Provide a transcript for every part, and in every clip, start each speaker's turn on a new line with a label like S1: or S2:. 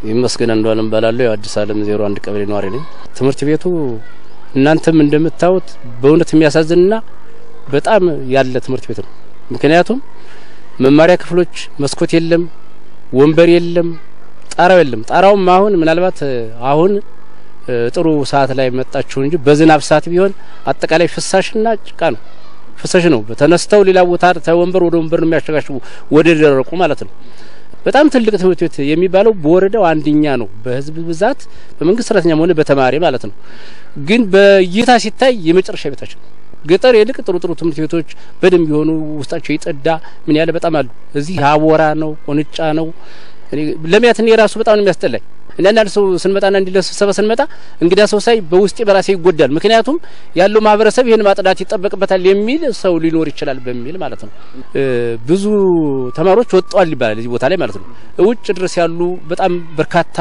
S1: ይመስገን አንዷለም እባላለሁ። የአዲስ ዓለም ዜሮ አንድ ቀበሌ ነዋሪ ነኝ። ትምህርት ቤቱ እናንተም እንደምታዩት በእውነት የሚያሳዝንና በጣም ያለ ትምህርት ቤት ነው። ምክንያቱም መማሪያ ክፍሎች መስኮት የለም፣ ወንበር የለም፣ ጣራው የለም። ጣራውም አሁን ምናልባት አሁን ጥሩ ሰዓት ላይ መጣችሁ እንጂ በዝናብ ሰዓት ቢሆን አጠቃላይ ፍሳሽና ጭቃ ነው። ፍሳሽ ነው። ተነስተው ሌላ ቦታ ተወንበር ወደ ወንበር ነው የሚያሸጋሽቡ ወደ ደረቁ ማለት ነው። በጣም ትልቅ ትምህርት ቤት የሚባለው በወረዳው አንደኛ ነው፣ በህዝብ ብዛት በመንግስት ሰራተኛም ሆነ በተማሪ ማለት ነው። ግን በእይታ ሲታይ የመጨረሻ ቤታችን ነው። ገጠር የልቅ ጥሩ ጥሩ ትምህርት ቤቶች በደንብ የሆኑ ውስጣቸው የጸዳ ምን ያለ በጣም አሉ። እዚህ አቦራ ነው፣ ቁንጫ ነው። ለሚያት እኔ ራሱ በጣም ነው የሚያስጠላኝ። እኔ አንዳንድ ሰው ስንመጣና እንዲ ለስብሰባ ስንመጣ እንግዳ ሰው ሳይ በውስጤ በራሴ ይጎዳል። ምክንያቱም ያለው ማህበረሰብ ይህን ማጽዳት ይጠበቅበታል የሚል ሰው ሊኖር ይችላል በሚል ማለት ነው። ብዙ ተማሪዎች ወጥተዋል ይባላል እዚህ ቦታ ላይ ማለት ነው። ውጭ ድረስ ያሉ በጣም በርካታ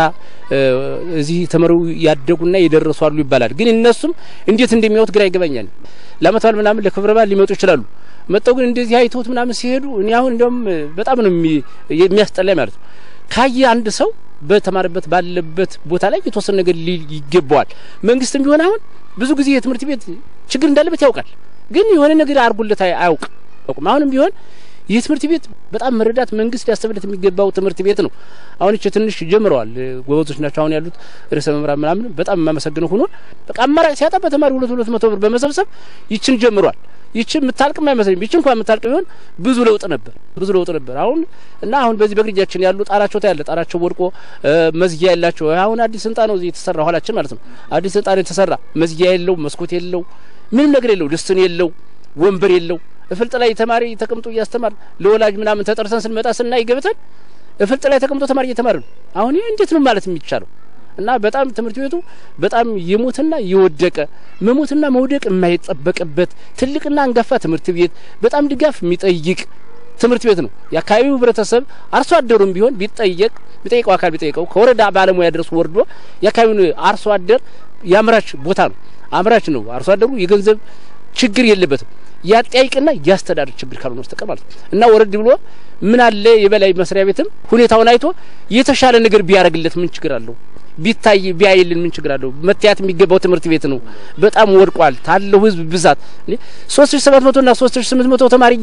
S1: እዚህ ተመረው ያደጉና የደረሱ አሉ ይባላል። ግን እነሱም እንዴት እንደሚያዩት ግራ ይገባኛል። ለአመት በዓል ምናምን ለክብረ በዓል ሊመጡ ይችላሉ። መጠው ግን እንደዚህ አይተውት ምናምን ሲሄዱ እኔ አሁን እንዲያውም በጣም ነው የሚያስጠላኝ ማለት ነው። ካየ አንድ ሰው በተማረበት ባለበት ቦታ ላይ የተወሰነ ነገር ይገባዋል። መንግስትም ቢሆን አሁን ብዙ ጊዜ የትምህርት ቤት ችግር እንዳለበት ያውቃል፣ ግን የሆነ ነገር አድርጎለት አያውቅም። አሁንም ቢሆን ይህ ትምህርት ቤት በጣም መረዳት መንግስት ሊያስብለት የሚገባው ትምህርት ቤት ነው። አሁን እቺ ትንሽ ጀምረዋል፣ ጎበዞች ናቸው አሁን ያሉት ርዕሰ መምህራን ምናምን በጣም የማመሰግነው ሆኖ በቃ አማራጭ ሲያጣ በተማሪ ሁለት ሁለት መቶ ብር በመሰብሰብ ይችን ጀምሯል። ይቺ የምታልቅም አይመስለኝም። ይቺ እንኳን የምታልቅ ቢሆን ብዙ ለውጥ ነበር፣ ብዙ ለውጥ ነበር። አሁን እና አሁን በዚህ በግርጃችን ያሉ ጣራቸው ታያለ፣ ጣራቸው ወድቆ መዝጊያ ያላቸው አሁን አዲስ ህንጻ ነው እዚህ የተሰራ ኋላችን ማለት ነው። አዲስ ህንጻ ነው የተሰራ፣ መዝጊያ የለው፣ መስኮት የለው፣ ምንም ነገር የለው፣ ድስትን የለው፣ ወንበር የለው። እፍልጥ ላይ ተማሪ ተቀምጦ እያስተማር ለወላጅ ምናምን ተጠርሰን ስንመጣ ስናይ ገብተን እፍልጥ ላይ ተቀምጦ ተማሪ እየተማረ ነው። አሁን ይህ እንዴት ነው ማለት የሚቻለው? እና በጣም ትምህርት ቤቱ በጣም የሞትና የወደቀ መሞትና መውደቅ የማይጠበቅበት ትልቅና አንጋፋ ትምህርት ቤት በጣም ድጋፍ የሚጠይቅ ትምህርት ቤት ነው። የአካባቢው ህብረተሰብ አርሶ አደሩም ቢሆን ቢጠየቅ ቢጠይቀው አካል ቢጠይቀው ከወረዳ ባለሙያ ድረስ ወርዶ የአካባቢውን አርሶ አደር የአምራች ቦታ ነው። አምራች ነው። አርሶ አደሩ የገንዘብ ችግር የለበትም። ያጠያይቅና ያስተዳድር ችግር ካልሆነ በስተቀር ማለት ነው። እና ወረድ ብሎ ምን አለ የበላይ መስሪያ ቤትም ሁኔታውን አይቶ የተሻለ ነገር ቢያደርግለት ምን ችግር አለው? ቢታይ ቢያይልን ምን ችግር አለው? መታየት የሚገባው ትምህርት ቤት ነው። በጣም ወድቋል። ታለው ህዝብ ብዛት ሶስት ሺ ሰባት መቶ ና ሶስት ሺ ስምንት መቶ ተማሪ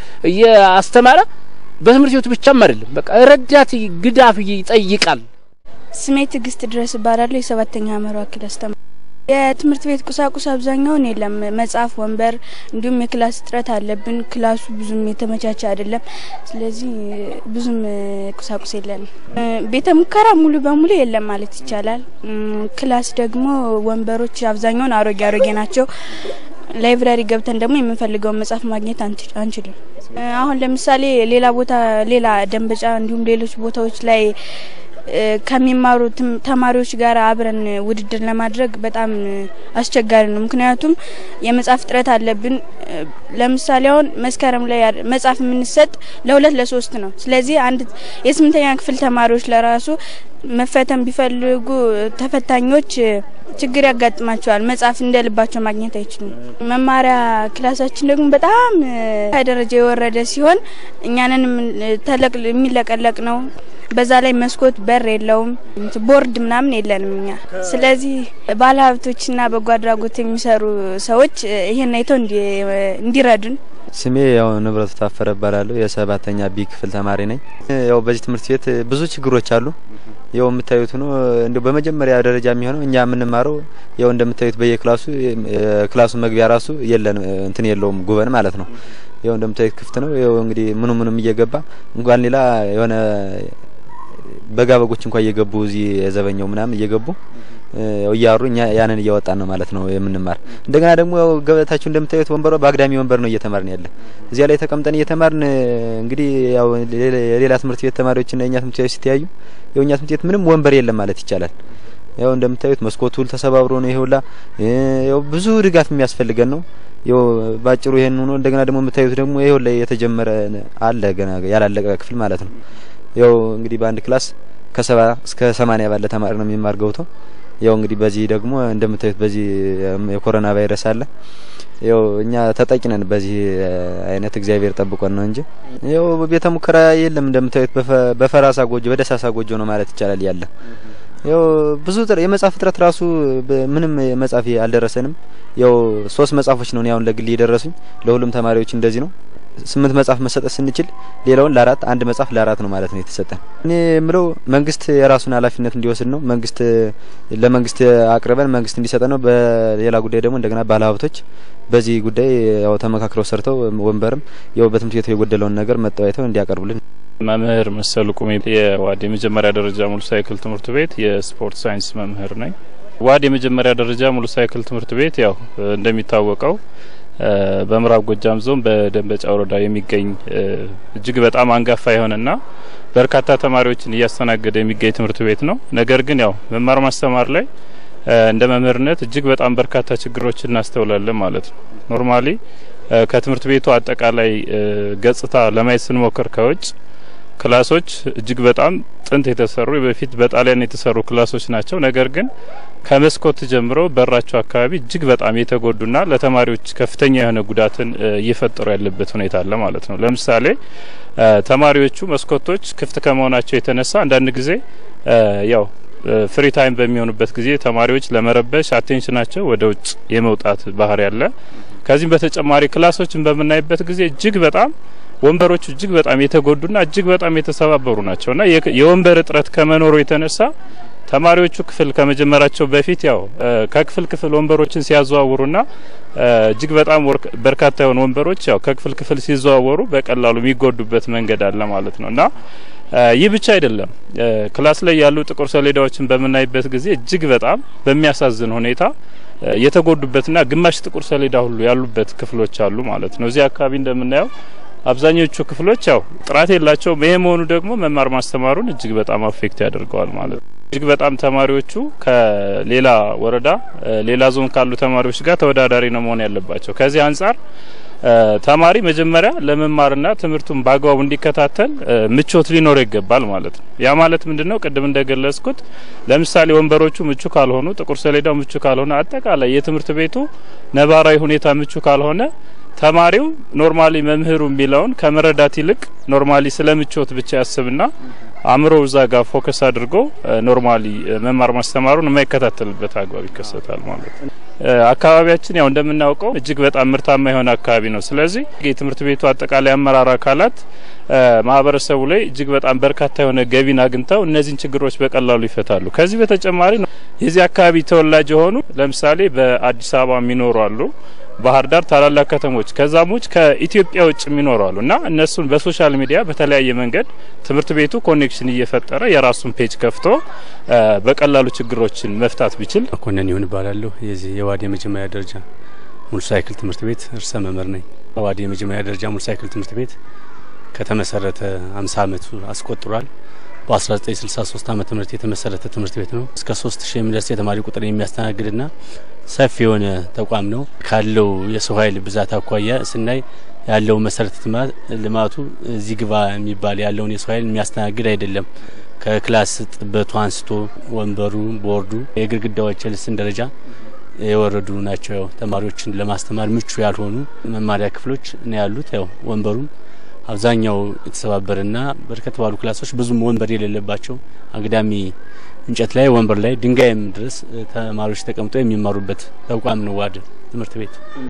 S1: እያስተማረ በትምህርት ቤቱ ብቻም አይደለም፣ በቃ ረዳት ግዳፍ ይጠይቃል።
S2: ስሜ ትዕግስት ድረስ እባላለሁ። የሰባተኛ አመራ ክላስ ተማሪ የትምህርት ቤት ቁሳቁስ አብዛኛውን የለም። መጽሐፍ፣ ወንበር እንዲሁም የክላስ እጥረት አለብን። ክላሱ ብዙም የተመቻቸ አይደለም። ስለዚህ ብዙም ቁሳቁስ የለንም። ቤተ ሙከራ ሙሉ በሙሉ የለም ማለት ይቻላል። ክላስ ደግሞ ወንበሮች አብዛኛውን አሮጌ አሮጌ ናቸው። ላይብራሪ ገብተን ደግሞ የምንፈልገውን መጽሐፍ ማግኘት አንችልም። አሁን ለምሳሌ ሌላ ቦታ ሌላ ደንበጫ እንዲሁም ሌሎች ቦታዎች ላይ ከሚማሩ ተማሪዎች ጋር አብረን ውድድር ለማድረግ በጣም አስቸጋሪ ነው። ምክንያቱም የመጽሐፍ እጥረት አለብን። ለምሳሌ አሁን መስከረም ላይ መጽሐፍ የምንሰጥ ለሁለት ለሶስት ነው። ስለዚህ አንድ የስምንተኛ ክፍል ተማሪዎች ለራሱ መፈተን ቢፈልጉ ተፈታኞች ችግር ያጋጥማቸዋል። መጽሐፍ እንደ ልባቸው ማግኘት አይችሉም። መማሪያ ክላሳችን ደግሞ በጣም ደረጃ የወረደ ሲሆን እኛንን የሚለቀለቅ ነው። በዛ ላይ መስኮት በር የለውም። ቦርድ ምናምን የለንም እኛ። ስለዚህ ባለሀብቶችና በጎ አድራጎት የሚሰሩ ሰዎች ይሄን አይተው እንዲረዱን።
S3: ስሜ ያው ንብረቱ ታፈረ እባላለሁ። የሰባተኛ ቢ ክፍል ተማሪ ነኝ። ያው በዚህ ትምህርት ቤት ብዙ ችግሮች አሉ። ያው የምታዩት ነው። እንዲሁ በመጀመሪያ ደረጃ የሚሆነው እኛ የምንማረው ያው እንደምታዩት በየክላሱ ክላሱ መግቢያ ራሱ የለን እንትን የለውም ጉበን ማለት ነው። ያው እንደምታዩት ክፍት ነው። ያው እንግዲህ ምኑ ምኑም እየገባ እንኳን ሌላ የሆነ በጋ በጎች እንኳን እየገቡ እዚህ የዘበኛው ምናምን እየገቡ ያው እያሩ እኛ ያንን እያወጣን ነው ማለት ነው የምንማር። እንደገና ደግሞ ያው ገበታችሁ እንደምታዩት ወንበሯ በአግዳሚ ወንበር ነው እየተማርን ያለ። እዚያ ላይ ተቀምጠን እየተማርን እንግዲህ ያው የሌላ ትምህርት ቤት ተማሪዎችና የኛ ትምህርት ቤት ሲተያዩ ያው እኛ ትምህርት ቤት ምንም ወንበር የለም ማለት ይቻላል። ያው እንደምታዩት መስኮቱ ሁሉ ተሰባብሮ ነው ይሄውላ። ያው ብዙ ድጋፍ የሚያስፈልገን ነው። ያው ባጭሩ ይሄን ሆኖ እንደገና ደግሞ የምታዩት ደግሞ ይሄው ላይ የተጀመረ አለ ገና ያላለቀ ክፍል ማለት ነው። ያው እንግዲህ በአንድ ክላስ ከሰባ እስከ ሰማኒያ ባለ ተማሪ ነው የሚማር ገብቶ ያው እንግዲህ በዚህ ደግሞ እንደምታዩት በዚህ የኮሮና ቫይረስ አለ። ያው እኛ ተጠቂ ነን በዚህ አይነት እግዚአብሔር ጠብቆን ነው እንጂ ያው ቤተ ሙከራ የለም። እንደምታዩት በፈራሳ ጎጆ በደሳሳ ጎጆ ነው ማለት ይቻላል ያለ ያው ብዙ የመጽሐፍ እጥረት ራሱ ምንም መጽሐፍ አልደረሰንም። ያው ሶስት መጽሐፎች ነው አሁን ለግል የደረሱኝ ለሁሉም ተማሪዎች እንደዚህ ነው። ስምንት መጽሐፍ መሰጠት ስንችል ሌላውን ለአራት አንድ መጽሐፍ ለአራት ነው ማለት ነው የተሰጠን። እኔ የምለው መንግስት የራሱን ኃላፊነት እንዲወስድ ነው። መንግስት ለመንግስት አቅርበን መንግስት እንዲሰጠን ነው። በሌላ ጉዳይ ደግሞ እንደገና ባለሀብቶች በዚህ ጉዳይ ያው ተመካክረው ሰርተው ወንበርም ያው በትምህርት ቤቱ የጎደለውን ነገር መጠዋይተው እንዲያቀርቡልን
S4: መምህር መሰሉ ቁሜ የዋድ የመጀመሪያ ደረጃ ሙሉ ሳይክል ትምህርት ቤት የስፖርት ሳይንስ መምህር ነኝ። ዋድ የመጀመሪያ ደረጃ ሙሉ ሳይክል ትምህርት ቤት ያው እንደሚታወቀው በምዕራብ ጎጃም ዞን በደንበጫ ወረዳ የሚገኝ እጅግ በጣም አንጋፋ የሆነና በርካታ ተማሪዎችን እያስተናገደ የሚገኝ ትምህርት ቤት ነው። ነገር ግን ያው መማር ማስተማር ላይ እንደ መምህርነት እጅግ በጣም በርካታ ችግሮችን እናስተውላለን ማለት ነው። ኖርማሊ ከትምህርት ቤቱ አጠቃላይ ገጽታ ለማየት ስንሞክር ከውጭ ክላሶች እጅግ በጣም ጥንት የተሰሩ በፊት በጣሊያን የተሰሩ ክላሶች ናቸው። ነገር ግን ከመስኮት ጀምሮ በራቸው አካባቢ እጅግ በጣም የተጎዱና ለተማሪዎች ከፍተኛ የሆነ ጉዳትን እየፈጠሩ ያለበት ሁኔታ አለ ማለት ነው። ለምሳሌ ተማሪዎቹ መስኮቶች ክፍት ከመሆናቸው የተነሳ አንዳንድ ጊዜ ያው ፍሪ ታይም በሚሆኑበት ጊዜ ተማሪዎች ለመረበሽ አቴንሽናቸው ወደ ውጭ የመውጣት ባህሪ ያለ። ከዚህም በተጨማሪ ክላሶችን በምናይበት ጊዜ እጅግ በጣም ወንበሮቹ እጅግ በጣም የተጎዱና እጅግ በጣም የተሰባበሩ ናቸውና የወንበር እጥረት ከመኖሩ የተነሳ ተማሪዎቹ ክፍል ከመጀመራቸው በፊት ያው ከክፍል ክፍል ወንበሮችን ሲያዘዋውሩና እጅግ በጣም በርካታ የሆኑ ወንበሮች ያው ከክፍል ክፍል ሲዘዋወሩ በቀላሉ የሚጎዱበት መንገድ አለ ማለት ነው እና ይህ ብቻ አይደለም። ክላስ ላይ ያሉ ጥቁር ሰሌዳዎችን በምናይበት ጊዜ እጅግ በጣም በሚያሳዝን ሁኔታ የተጎዱበትና ግማሽ ጥቁር ሰሌዳ ሁሉ ያሉበት ክፍሎች አሉ ማለት ነው። እዚህ አካባቢ እንደምናየው አብዛኞቹ ክፍሎች ያው ጥራት የላቸውም። ይሄ መሆኑ ደግሞ መማር ማስተማሩን እጅግ በጣም አፌክት ያደርገዋል ማለት ነው። እጅግ በጣም ተማሪዎቹ ከሌላ ወረዳ ሌላ ዞን ካሉ ተማሪዎች ጋር ተወዳዳሪ ነው መሆን ያለባቸው። ከዚህ አንጻር ተማሪ መጀመሪያ ለመማርና ትምህርቱን በአግባቡ እንዲከታተል ምቾት ሊኖረው ይገባል ማለት ነው። ያ ማለት ምንድነው? ቅድም እንደገለጽኩት ለምሳሌ ወንበሮቹ ምቹ ካልሆኑ፣ ጥቁር ሰሌዳው ምቹ ካልሆነ፣ አጠቃላይ የትምህርት ቤቱ ነባራዊ ሁኔታ ምቹ ካልሆነ ተማሪው ኖርማሊ መምህሩ የሚለውን ከመረዳት ይልቅ ኖርማሊ ስለ ምቾት ብቻ ያስብና አእምሮ እዛ ጋር ፎከስ አድርጎ ኖርማሊ መማር ማስተማሩን የማይከታተልበት አግባብ ይከሰታል ማለት ነው። አካባቢያችን ያው እንደምናውቀው እጅግ በጣም ምርታማ የሆነ አካባቢ ነው። ስለዚህ የትምህርት ቤቱ አጠቃላይ አመራር አካላት ማህበረሰቡ ላይ እጅግ በጣም በርካታ የሆነ ገቢን አግኝተው እነዚህን ችግሮች በቀላሉ ይፈታሉ። ከዚህ በተጨማሪ የዚህ አካባቢ ተወላጅ የሆኑ ለምሳሌ በአዲስ አበባ የሚኖሩ አሉ ባህር ዳር ታላላቅ ከተሞች ከዛም ውጭ ከኢትዮጵያ ውጭ የሚኖሩ አሉ እና እነሱን በሶሻል ሚዲያ በተለያየ መንገድ ትምህርት ቤቱ ኮኔክሽን እየፈጠረ የራሱን ፔጅ ከፍቶ በቀላሉ ችግሮችን መፍታት ቢችል።
S1: መኮንን ይሁን እባላለሁ። የዚህ የዋድ የመጀመሪያ ደረጃ ሙሉ ሳይክል ትምህርት ቤት ርዕሰ መምህር ነኝ። ዋድ የመጀመሪያ ደረጃ ሙሉ ሳይክል ትምህርት ቤት ከተመሰረተ አምሳ አመቱ አስቆጥሯል። በ1963 ዓመተ ምህረት የተመሰረተ ትምህርት ቤት ነው። እስከ 3000 የሚደርስ የተማሪ ቁጥር የሚያስተናግድና ሰፊ የሆነ ተቋም ነው። ካለው የሰው ኃይል ብዛት አኳያ ስናይ ያለው መሰረተ ልማቱ እዚህ ግባ የሚባል ያለውን የሰው ኃይል የሚያስተናግድ አይደለም። ከክላስ ጥበቱ አንስቶ ወንበሩ፣ ቦርዱ፣ የግድግዳዎች የልስን ደረጃ የወረዱ ናቸው። ያው ተማሪዎችን ለማስተማር ምቹ ያልሆኑ መማሪያ ክፍሎች ነው ያሉት። ያው ወንበሩም አብዛኛው የተሰባበረና በርከት ባሉ ክላሶች ብዙም ወንበር የሌለባቸው አግዳሚ እንጨት ላይ ወንበር ላይ ድንጋይም ድረስ ተማሪዎች ተቀምጠው የሚማሩበት ተቋም ነው ዋድ ትምህርት ቤት።